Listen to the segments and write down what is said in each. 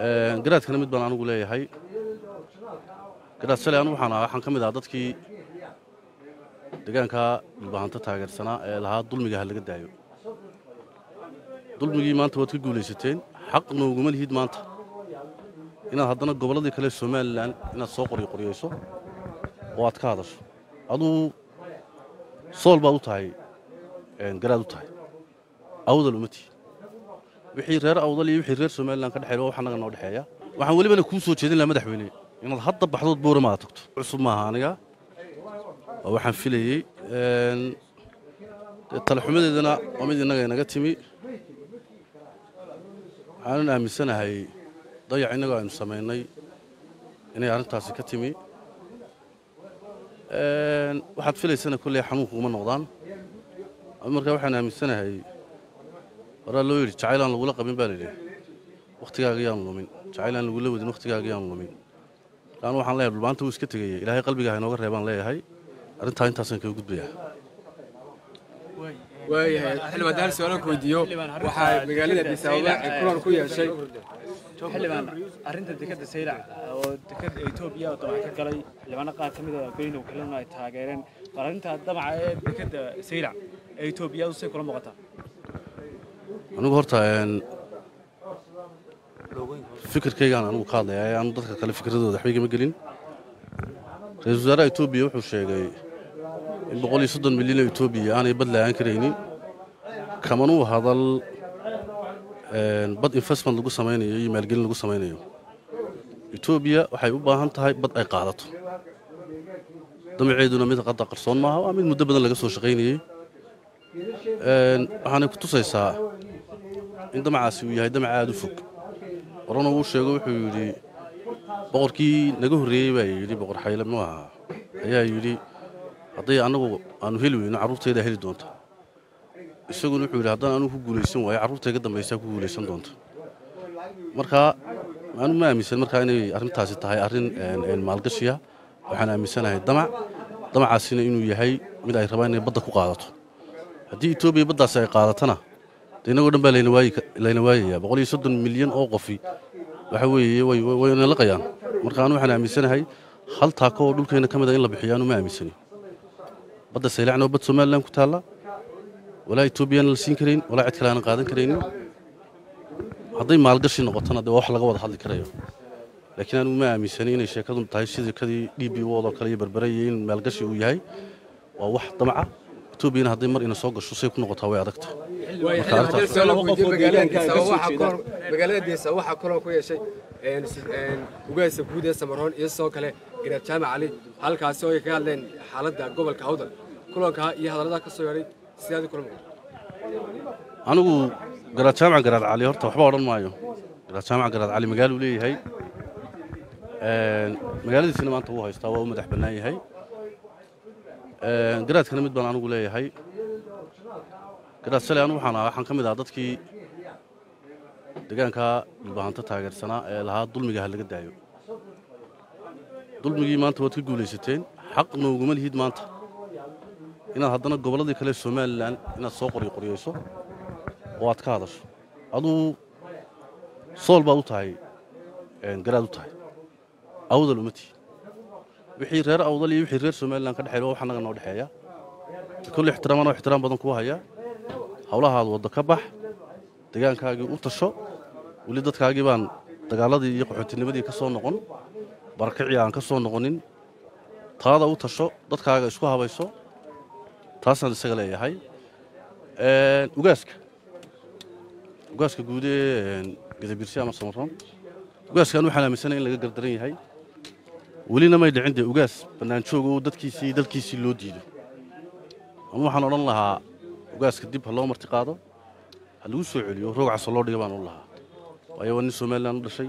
garaadkana mid baan anigu leeyahay garaad shalay anu waxaan ahaa waxaan ka mid ahaa dadkii deegaanka dhulbahanta taageersanaa ee lahaa dulmiga ha laga daayo dulmigii maanta waad ka guulaysateen xaq nooguma lihid maanta inaad haddana gobolladii kale somalilan inaad soo qoryoqoryayso oo aad ka hadasho aduu sool baad u tahay garaad u tahay awdal uma tihi wixii reer awdal iyo wixii reer somalilan ka dhexeeya waa wax annaga noo dhexeeya waxaan welibana kuu soo jeedin lahaa madaxweyne inaad hadda baxdood boorama aad tagto cusub maaha aniga waa waxaan filayey talaxumadeedana waa mid innaga inaga timi waxaanan aaminsanahay dayac innagoo aynu samaynay inay arrintaasi ka timi waxaad filaysana kolley xanuunku uma noqdaan markaa waxaan aaminsanahay waraa loo yidhi jacayl aan lagula qabin baa layidhi wakhtigaaga yaan lumin jacayl aan lagula wadin wakhtigaaga yaan lumin markaan waxaan leeyahay dhulbaanta wuu iska tegaya ilaahay qalbigaa inooga reebaan leeyahay arrintaa intaasaan kaga gudbayaa waayahay xildhibaan daal su-aalaan ku weydiiyo waxaa magaalada addis ababa ay kulan ku yeeshay xildhibaan arrinta dekadda saylac oo dekadda etoobiya oo damac ka galay xildhibaano qaar ka mid a beynow kalena ay taageereen bal arrinta damaca ee dekadda saylac ee etoobiya say kula muuqataa anigu horta fikirkaygaan anigu ka hadlaya ee aanu dadka kale fikradooda waxba igama gelin ra-iisul wasaaraha etoobiya wuxuu sheegay in boqol iyo soddon milyan oo etoobiya aanay bad la-aan karaynin kamanuu hadal bad investment lagu samaynayo iyo maalgelin lagu samaynayo etoobiya waxay u baahan tahay bad ay qaadato damaceeduna mid qadda qarsoon maaha waa mid muddo badan laga soo shaqaynayey waxaanay ku tusaysaa in damacaasi uu yahay damac aada u fog horena wuu sheego wuxuu yidhi boqorkii naga horreeyey baa yidhi boqor xayle mu ahaa ayaa yidhi hadday annagu aanu heli weyno carruurtaydaa heli doonta isaguna wuxuu yidhi haddaan anugu ku guulaysan waayo carruurtayga dambaysaa ku guulaysan doonta markaa anu ma aaminsan markaa inay arrintaasi tahay arrin maalgashiya waxaan aaminsanahay damac damacaasina inuu yahay mid ay rabaan inay badda ku qaadato haddii etoobiya baddaasi ay qaadatana de innagoo dhan baa layna waayayaa boqol iyo soddon milyan oo qofi waxa weeye wayna laqayaan marka anu waxaan aaminsanahay hal taako oo dhulkeenna ka mid a in la bixiyo anu ma aaminsani badda saylacna oo bad somalilan ku taalla walaa etoobiyana la siin karayn walaa cid kale aanan qaadan karaynin hadday maalgashi noqotona dee waa wax laga wada hadli karayo laakiin anigu ma aaminsani inay sheekadu tahay shidikadii d b woodoo kale iyo berbere iyo in maalgashi uu yahay waa wax damaca etoobiyana hadday mar ina soo gasho say ku noqotaa way adagta magaalada addis ababa waxaa kulan ku yeeshay ugaasa guud ee samaroon iyo sidoo kale garaad jaamac cali halkaasi oo ay kaga hadleen xaaladda gobolka awdal kulankaa iyo hadallada ka soo yeedhay sidaad kula muuqato anigu garaad jaamac garaad cali horta waxba odhan maayo garaad jaamac garaad cali magaaluu leeyahay magaaladiisina maanta wuu haystaa waa u madax bannaan yahay garaadkana mid baan anigu leeyahay garaad shalay anu waxaan ahaa waxaan ka mid ahaa dadkii deegaanka dhulbahanta taageersanaa ee lahaa dulmiga ha laga daayo dulmigii maanta waad ka guulaysateen xaq nooguma lihid maanta inaad haddana gobolladii kale somalilan inaad soo qoryoqoryayso oo aad ka hadasho aduu sool baad u tahay garaad u tahay awdal uma tihi wixii reer awdal iyo wixii reer somalilan ka dhexeeya waa wax annaga noo dhexeeya kolle ixtiraamaan oo ixtiraam badan kuu haya howlahaad waddo ka bax deegaankaagii u tasho weli dadkaagii baan dagaaladii iyo qaxootinimadii ka soo noqon barakicii aan ka soo noqonin taada u tasho dadkaaga isku habayso taasaan isaga leeyahay ugaaska ugaaska guud ee gadabiirsi ama samaroon ugaaskaan waxaan aaminsanay in laga gardaran yahay welina may dhicin dee ugaas bannaanjoog oo dadkiisii dalkiisii loo diido ama waxaan odhan lahaa ugaaska dib ha loo marti qaado ha lagu soo celiyo roog caso loo dhiga baan odhan lahaa waayo waa nin somalilan u dhashay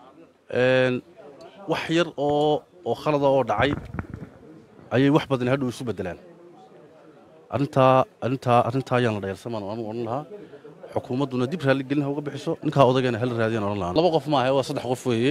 wax yar oo oo khalada oo dhacay ayay wax badan hadhow isu beddelaan arrintaa arrintaa arrintaa ayaan la dhayalsamaan anu odhan lahaa xukuumadduna dib raalligelin ha uga bixiso ninkaa odagana hala raadiyaan odhan lahaa laba qof maaha waa saddex qof weeye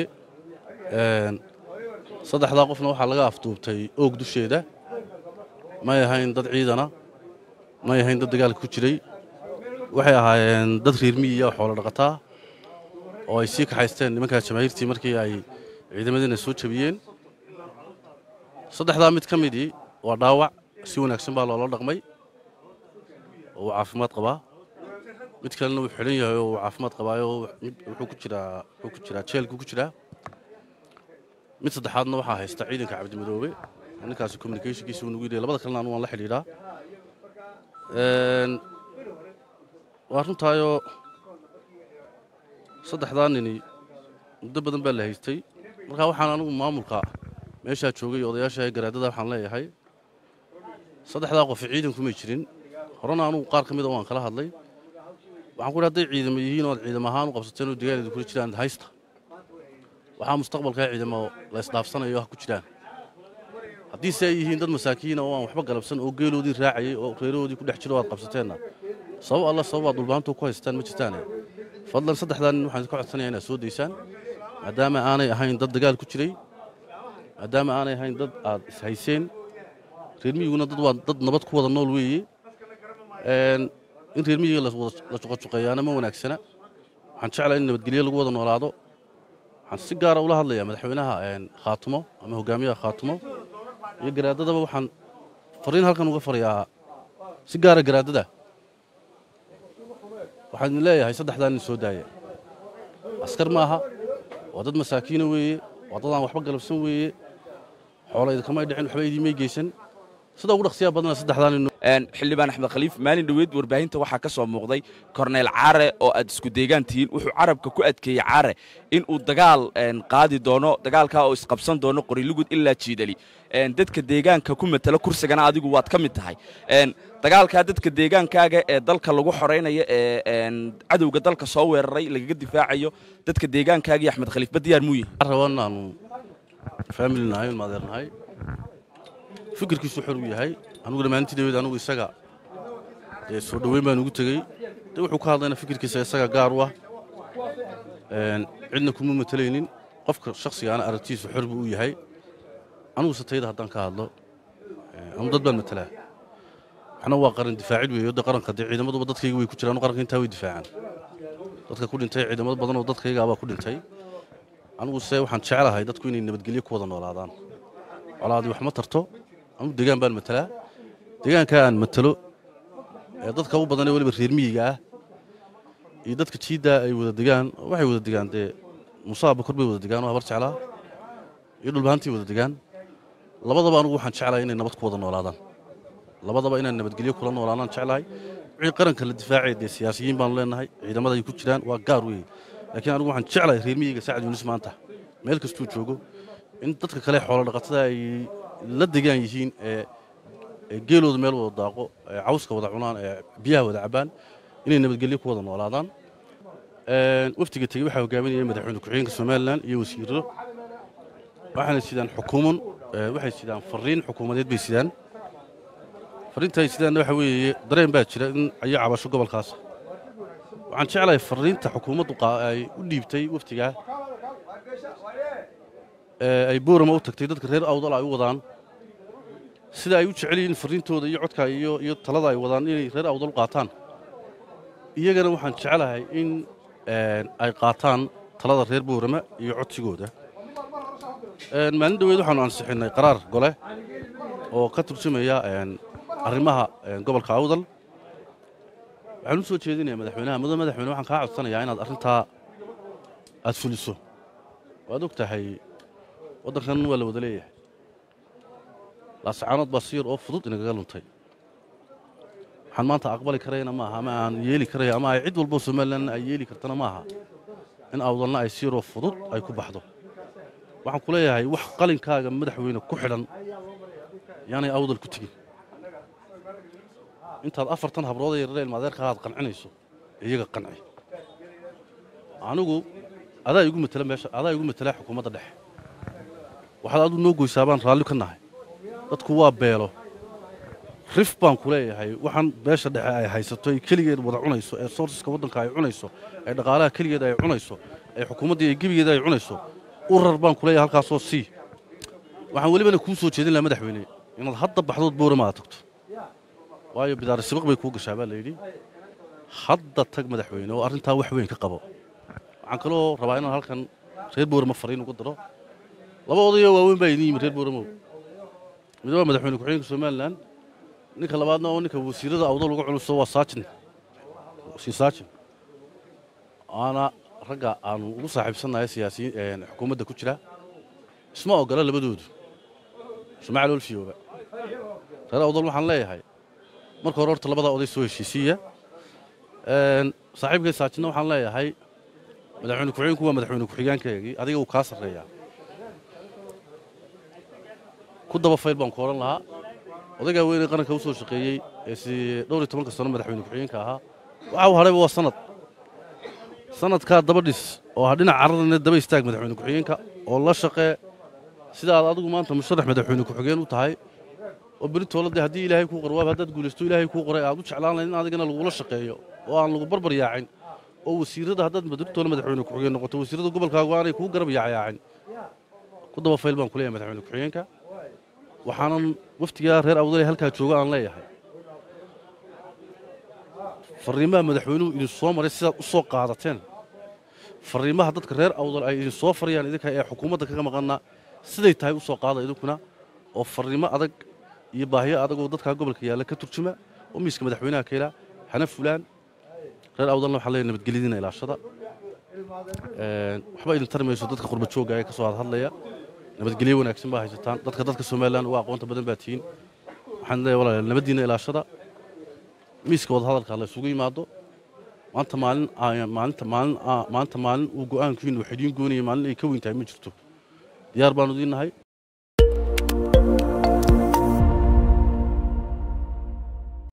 saddexdaa qofna waxaa laga afduubtay oog dusheeda may ahayn dad ciidana may ahayn dad dagaalka ku jiray waxay ahaayeen dad reer miyiya oo xoolo dhaqataa oo ay sii kaxaysteen nimankaa jamaahiirtii markii ay ciidamadiina soo jabiyeen saddexdaa mid ka midii waa dhaawac si wanaagsan baa loola dhaqmay oo uu caafimaad qabaa mid kalena wuu xidhan yahay oo uu caafimaad qabaayo mid wuxuu ku jiraa wuxuu ku jiraa jeelku ku jiraa mid saddexaadna waxaa haysta ciidanka cabdimadoobe ninkaasi communicationkiisa uu nagu yidhi labada kalena anu waan la xidhiidhaa Een, waa runtaayoo saddexdaa nini muddo badan baa la haystay markaa waxaan anigu maamulka meeshaa joogay iyo odayaasha garaadada waxaan leeyahay saddexdaa qofi ciidankumay jirin horena anugu qaar ka mida waan kala hadlay waxaan ku idhi hadday ciidamo yihiin ood ciidamo ahaan u qabsateen oo deegaanada kula jiraan haysta waxaa mustaqbalkaa ciidamo la isdhaafsanayo ha ku jiraan haddiise ay yihiin dad masaakiina oo aan waxba galabsan oo geeloodii raacayay oo reerahoodii ku dhex jiro aad qabsateenna sabab alla sababaad dhulbaantu ku haystaan ma jirtaane fadlan saddexdaa nin waxaan ka codsanayaa inaad soo daysaan maadaama aanay ahayn dad dagaal ku jiray maadaama aanay ahayn dad aad ishayseen reer miyiguna dad waa dad nabad ku wada nool weeye Een, in reer miyiga la wada- la juqajuqeeyaana ma wanaagsana waxaan jeclaa in nabadgelyo lagu wada noolaado waxaan si gaara ula hadlayaa madaxweynaha een, khaatumo ama hogaamiyaha khaatumo iyo garaadadaba waxaan fariin halkan uga farayaa si gaara garaadada waxaan idin leeyahay saddexdaa nin soo daaya askar maaha waa dad masaakiina weeye waa dad aan waxba galabsan weeye xoola idinkamay dhicin waxba idiimay geysan sida ugu dhaqsiyaa badana saddexdaa nin Een, xildhibaan axmed khaliif maalin dhoweed warbaahinta waxaa ka soo muuqday korneyl caare oo aad isku deegaan tihiin wuxuu carabka ku adkeeyey caare in uu dagaal een, qaadi doono dagaalkaa oo isqabsan doono qorilugud ilaa jiidali Een, dadka deegaanka ku matala kursigana adigu waad ka mid tahay Een, dagaalkaa dadka deegaankaaga ee dalka lagu xoraynayo ee een, cadowga dalka soo weeraray lagaga difaacayo dadka deegaankaaga iyo axmed khaliif ba diyaar muu yihin waxaan rabaa inaanu faamili nahay ilma adeer nahay fikirkiisu xor u yahay aniguna maalintii dhaweed anigu isaga dee soo dhoweyn baan ugu tegey de wuxuu ka hadlayna fikirkiisa isaga gaar u ah Een, cidna kuma matalaynin qofka shakhsigaana aragtiisu xor buu u yahay anigu satayda haddaan ka hadlo een, anu dad baan matalaa waxna waa qaran difaacid weeye de qaranka dee ciidamaduba dadkayga way ku jiraan qaranka intaa way difaacaan dadka ku dhintay ciidamado badan oo dadkaygaabaa ku dhintay anigu se waxaan jeclahay dadku inay nabadgelyo ku wada noolaadaan colaadii wax ma tarto anigu deegaan baan matalaa deegaankaa aan matalo ee dadka u badan ee weliba reer miyiga ah iyo dadka jiiddaa ay wada degaan waxay wada degaan dee musaaba kor bay wada degaan oo habar jeclaa iyo dhulbahantii wada degaan labadaba anigu waxaan jeclahay inay nabad ku wada noolaadaan labadaba inaan nabadgelyo kula noolaadaan jeclahay wixii qaranka la difaacay dee siyaasiyiin baanu leenahay ciidamada ay ku jiraan waa gaar weeye laakiin anigu waxaan jeclahay reer miyiga sacad yuunus maanta meel kastuu joogo in dadka kale xoolo dhaqatada ay la degaan yihiin ee ee geelooda meel wada daaqo ee cawska wada cunaan ee biyaha wada cabaan inay nabadgelyo ku wada noolaadaan Een, wafdiga tegey waxaa hogaaminaya madaxweyne ku-xigeenka somalilan iyo wasiiro waxaana sidaan xukuuman ee, waxay sidaan fariin xukuumadeed bay sidaan fariinta ay sidaanna waxa weeye dareen baa jira in ayo cabasho gobolkaas waxaan jeclahay fariinta xukuumaddu qaa- ay u dhiibtay wafdigaa ee ay boorama u tagtay dadka reer awdal ay u wadaan sida ay u jecel yihiin fariintooda iyo codka iyo iyo talada ay wadaan inay reer awdal u qaataan iyagana waxaan jeclahay in een, ay qaataan talada reer boorama iyo codsigooda Een, maalin dhoweed waxaanu ansixinnay qaraar gole oo ka turjumaya een, arrimaha een, gobolka awdal waxaan u soo jeedinayaa madaxweynaha muddo madaxweyne waxaan kaa codsanayaa inaad arrintaa aad fuliso waad og tahay waddankan waa la wada leeyahay laasacaanood baa si yar oo fudud inagaga luntay waxaan maanta aqbali karayna maaha ama aan yeeli karaya ama ay cid walbo somalilan ay yeeli kartana maaha in awdalna ay si yaroo fudud ay ku baxdo waxaan ku leeyahay wax qalinkaaga madaxweyne ku xidhan yaanay awdal ku tegin intaad afartan habrood yarare ilmaadeerka aad qancinayso iyaga qanci anigu adaa igu matala meesha adaa igu matala xukuumadda dhexe waxaad adu noo goysaa baan raalli ka nahay dadku waa beelo rif baan ku leeyahay waxaan beesha dhexe ay haysato ay keligeed wada cunayso ee soorsiska waddanka ay cunayso ee dhaqaalaha keligeed ay cunayso ee xukuumaddii ay gebigeeda ay cunayso urar baan ku leeyahay halkaasoo sii waxaan welibana kuu soo jeedin lahaa madaxweyne inaad hadda baxdood boorama aad tagto waayo bidaari sibaq bay kuu gashaa baa layidhi hadda tag madaxweyne oo arrintaa wax weyn ka qabo waxaan kaloo rabaa inaan halkan reer boorama fariin ugu daro laba odayoo waaweyn baa idin yimi reer boораmow mid waa madaxweyne ku-xigeenka somalilan ninka labaadna oo ninka wasiirada awdal uga culuso waa saajin wasiir saajin waana ragga aanu ugu saaxiibsannahay siyaasiyiin xukuumadda ku jira isma ogola labadoodu shumacal olfiyooba reer awdal waxaan leeyahay marka hore horta labada oday soo heshiisiiya saaxiibkay saajinna waxaan leeyahay madaxweyne ku-xigeenku waa madaxweyne ku-xigeenkaygii adiga uu kaa sarreeyaa ku daba fayl baan ku odhan lahaa odaygaa weynee qaranka u soo shaqeeyey ee si dhowr iyo tobanka sano madaxweyne ku-xigeenka ahaa waxa uu hadhayba waa sanad sanadkaa daba dhis oo ha dhinac carradana daba istaag madaxweyne ku-xigeenka oo la shaqee sida aad adigu maanta musharax madaxweyne ku-xigeen u tahay oo beri tooladee haddii ilaahay kuu qorwaaba haddaad guulaysto ilaahay kuu qoray aad u jeclaan lahayd in adigana lagula shaqeeyo oo aan lagu barbar yaacin oo wasiirada haddaad beritoole madaxweyne ku-xigeen noqoto wasiirada gobolkaagu aanay kuu garab yaacayaacin ku daba fayl baan ku leeyahay madaxweyne ku-xigeenka waxaanan waftigaa reer awdale halkaa jooga aan leeyahay fariimaha madaxweynuhu idin soo maray sidaad u soo qaadateen fariimaha dadka reer awdal ay idin soo farayaan idinka ee xukuumadda kaga maqanna siday tahay u soo qaada idinkuna oo fariimo adag iyo baahiyo adag oo dadkaa gobolka yaalla ka turjuma oo miiska madaxweynaha keela hana fulaan reer awdalna waxaa leeyahay nabadgelyadiina ilaashada waxba idin tari mayso dadka qurba joogga ee ka soo hadhadlaya nabadgelyo wanaagsan baa haysataan dadka dadka somalilan uga aqoonta badan baa tihiin waxaan leeyahay walaalayaal nabaddiina ilaashada miiska wadahadalka la isugu yimaado maanta maalin maalinta maalin maanta maalin uu go'aankiinu wax idiin goonaya maalin ay ka weyn tahay ma jirto diyaar baanu idiin nahay